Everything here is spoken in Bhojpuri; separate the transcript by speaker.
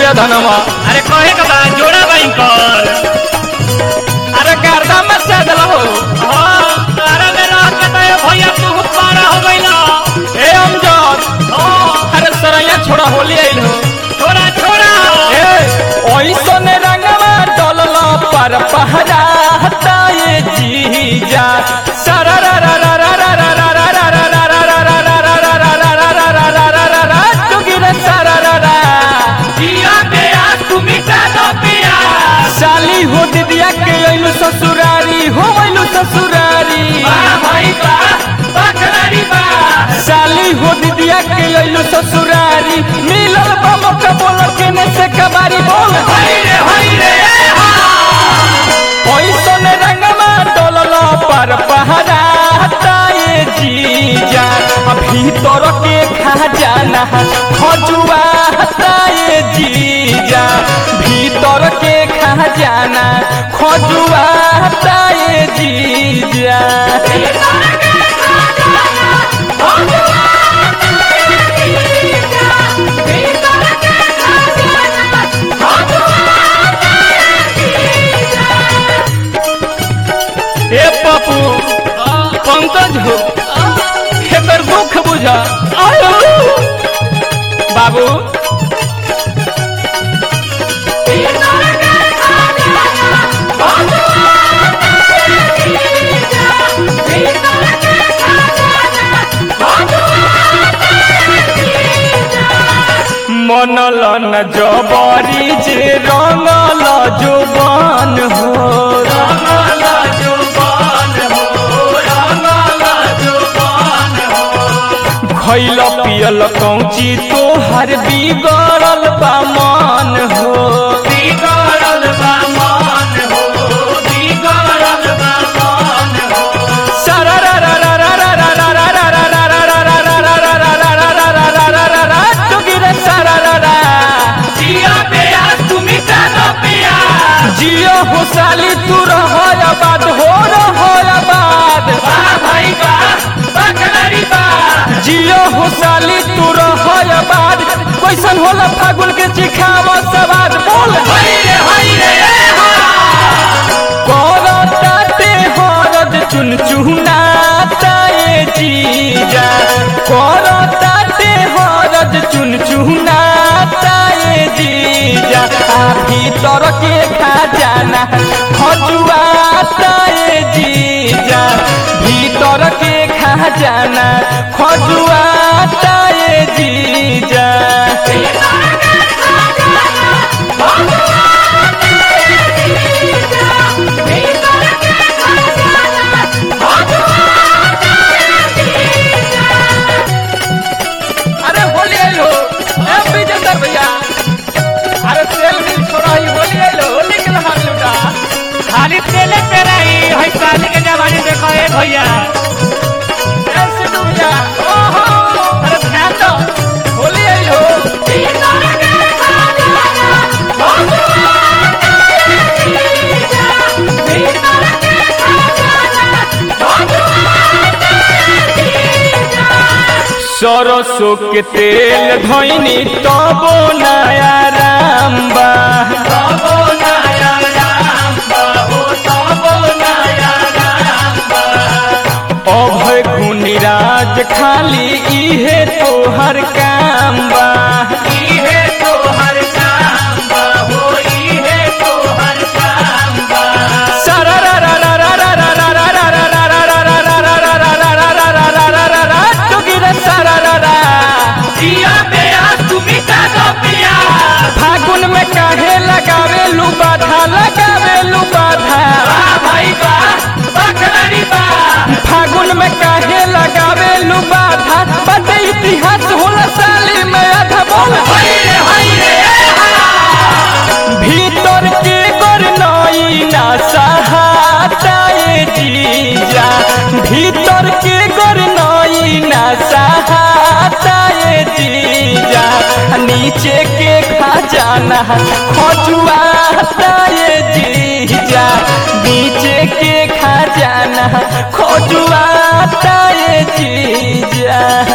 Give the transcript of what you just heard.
Speaker 1: ये धनमा
Speaker 2: अरे कहे के बा जोड़ा बाई कर
Speaker 1: अरे गर्दा में से दल हो
Speaker 2: हाँ तारा में रह के तो ये भैया तू पारा हो गइला
Speaker 1: ए अमजद
Speaker 2: हाँ
Speaker 1: अरे सरैया छोड़ा होली आइल हो
Speaker 2: छोड़ा छोड़ा
Speaker 1: ए ओइसन रंगवा डलल पर पहरा हटाए जीजा
Speaker 2: जिया पे आज तू मिटा दो पिया
Speaker 1: साली हो दिदिया के अइलु ससुरारी हो अइलु ससुरारी
Speaker 2: बा भाई बा बकरारी बा
Speaker 1: साली हो दिदिया के अइलु ससुरारी मिलल बा मौका बोल के ने से कबारी बोल
Speaker 2: हाय रे हाय रे ए हा
Speaker 1: ओइसन रंगवा डोलल पर पहरा हटाए जीजा भीतर के खजाना खजुआ हटाए जीजा भीतर के खजाना खजुआ हटाए जीजा ए पप्पू पंकज हो एकर दुख बुझा आयो बाबू मनल न जबरी जे रंगल जुबान हो
Speaker 2: रंगला जुबान हो रंगला जुबान हो
Speaker 1: खैल पियल कौची तोहर बिगड़ल बा मन हो
Speaker 2: बिगड़ल बा मान हो बिगड़ल बा मान हो जिया पे आज तू मिटा दो पिया
Speaker 1: जियो हो साली तू रहो आबाद हो रहो आबाद
Speaker 2: बा भाई बा बकरारी बा
Speaker 1: जियो हो साली तू रहो आबाद कैसन होला फागुन के चिखाव सवाद बोल
Speaker 2: हाय रे हाय रे ए हा
Speaker 1: करताते हरद चुन चुनाताए जीजा करताते हरद चुन चुनाताए जीजा आ भीतर के खजाना खजुआताए जीजा भीतर के खजाना खजुआताए जीजा अरे होली आइलो ए विजेंद्र भैया अरे तेल मिल छोड़ा ही होली आइलो होली के लहार लुटा
Speaker 2: खाली तेले पे रही है साली के जवानी देखो ए भैया
Speaker 1: ए सिद्धू भैया ओहो अरे ध्यान दो होली आइलो सरसों के तेल धोइनी तबो नया राम बा
Speaker 2: तबो नया राम बाबू तबो नया राम बा
Speaker 1: अभय गुणिराज खाली इहे तोहर काम बा
Speaker 2: इहे तो हर काम बाबू इहे तो हर काम बा जिया पे आज तू मिटा दो पिया
Speaker 1: फागुन में काहे लगावे लू बाधा लगावे लू बाधा
Speaker 2: बा भाई बा बकरारी बा
Speaker 1: फागुन में काहे लगावे लू बाधा बड़े इतिहास होला साली में आधा बोल
Speaker 2: हाय रे हाय रे ए हा
Speaker 1: भीतर के गोर नई ना सहाताए जीजा भीतर के गोर नई ना सहाताए जीजा नीचे के खजाना खजुआताए जीजा नीचे के खजाना खजुआताए जीजा